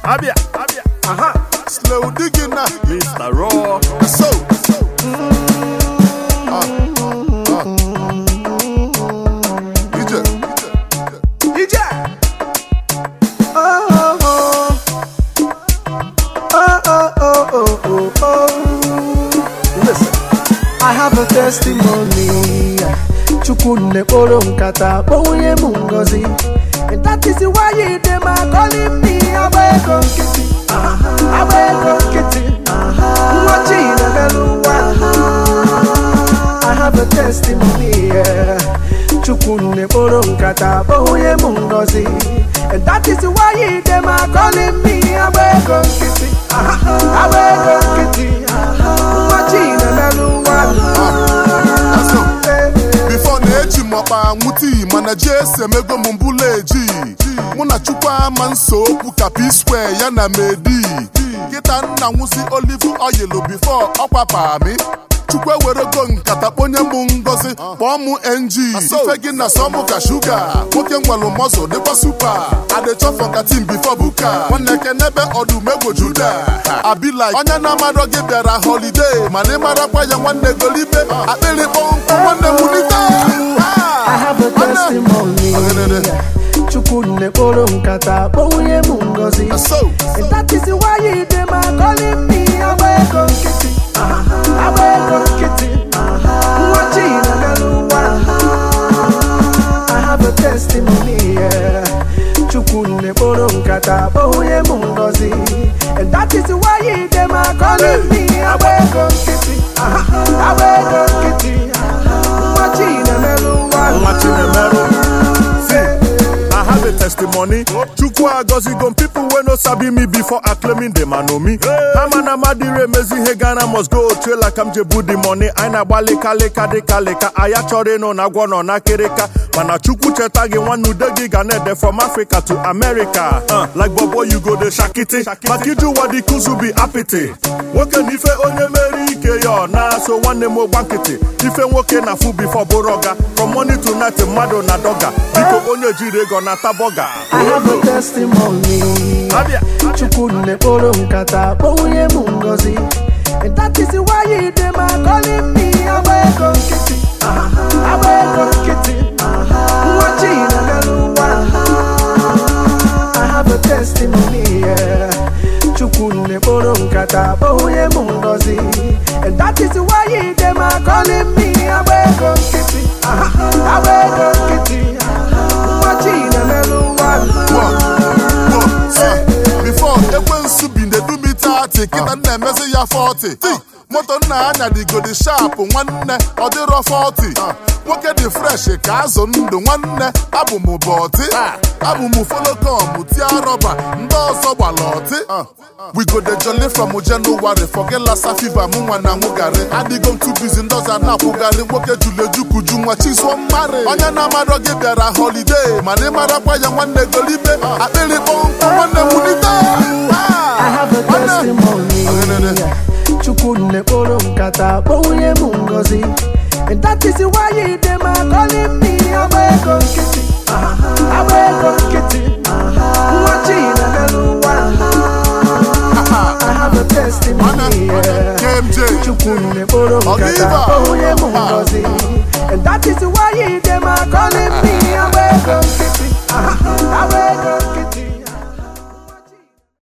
Abia, Abia, Aha. Slow digging now. Mr. Raw. So. Ah, ah. DJ. DJ. Oh, oh, oh. Oh, oh, oh, oh, oh, oh. Listen, I have a testimony. Chukwu nekporo nkata kpọnwụnye m ngozi And that is why you dey my calling me agba ego nkịtị agba ego nkịtị nwa chi na-emelụ nwa I have a testimony yeah. Chukwu nekporo nkata kpọnwụnye m ngozi And that is why you dey my calling me agba ego nkịtị agba ego nkịtị nwa chi na-emelụ nwa Let's go. Before na-eji m ọkpa aṅụ tii mana ji esi emego m mbụla eji mụ na chukwu ama nso okwu ka p square ya na medi kịta nna nwụsị olive oil before ọkwa pami chukwu ewerego nkata kponye m ngozi kpọọ m ng ife gị na sọmụ ka shuga nwoke nwelụ mọzụ dịkwa supa adịchọfọ ka tim bifo buka nwanne kenebe ọdụm egwu juda abila onye na-amarọ gị bịara holiday mana ịmarakwa ya nwanne golibe akpịrị kpọnkụ nwanne wulite I have a testimony. Chukwu nekporo nkata kpọnwụnye m ngozi So, And that is why you dey my calling me agba ego nkịtị agba ego nkịtị nwa chi na-emelụ nwa I have a testimony yeah. Chukwu nekporo nkata kpọnwụnye m ngozi And that is why you dey my calling me agba ego nkịtị agba ego nkịtị nwa chi na-emelụ nwa Nwa Chinemeru. See, I have a testimony. Chukwu agozigo people wey no sabi me before acclaiming them and know me. Hama na madire emezi ihe Ghana must go trailer ka m je bu the money. Anyị na-agba leka leka dịka leka. Aya chọrọ ịnụ na agwọ nọ n'akịrịka. Mana Chukwu cheta gị nwanne ude gị ga na-ede from Africa to America. Uh, like bobo you go dey shakiti. Maka iju ụwa dị kuzu bi apịtị. Nwoke na ife onye mere ike ya ọ na so nwanne m ogba nkịtị. Ife nwoke na fu before bụrụ ọga. From morning to night mmadụ na dọga. Biko onye jiri ego na-ata bọga. I have a testimony. Abia. Chukwu nekporo nkata kpọnwụnye m ngozi And that is why you dey my calling me agba ego nkịtị agba ego nkịtị nwa chi na-emelụ nwa I have a testimony yeah. Chukwu nekporo nkata kpọnwụnye m ngozi And that is why you dey my calling me agba ego nkịtị agba ego nkịtị nwa chi na-emelụ nwa One, one, say, before ekwensu bi na-edu m 30 kịta m na-emezi ya 40 Ti, moto nna anya dịgodi sharp nwanne ọ dịrọ 40 nwoke dị fresh ka azụ ndụ nwanne abụ m bọtị abụ m folokom tia rọba ndị ọzọ gbara ọtị we go dey jolly from January forget lassa fever mụ nwa na nwụgarị adịgo m too busy ndị ọzọ na-akwụgarị nwoke julu ejukuju nwa chizuo mmarị onye na-amarọ gị bịara holiday mana ịmarakwa ya nwanne golibe akpịrị kpọnkụ nwanne wulite I have a testimony. Chukwu nekporo nkata kpọnwụnye m ngozi And that is why you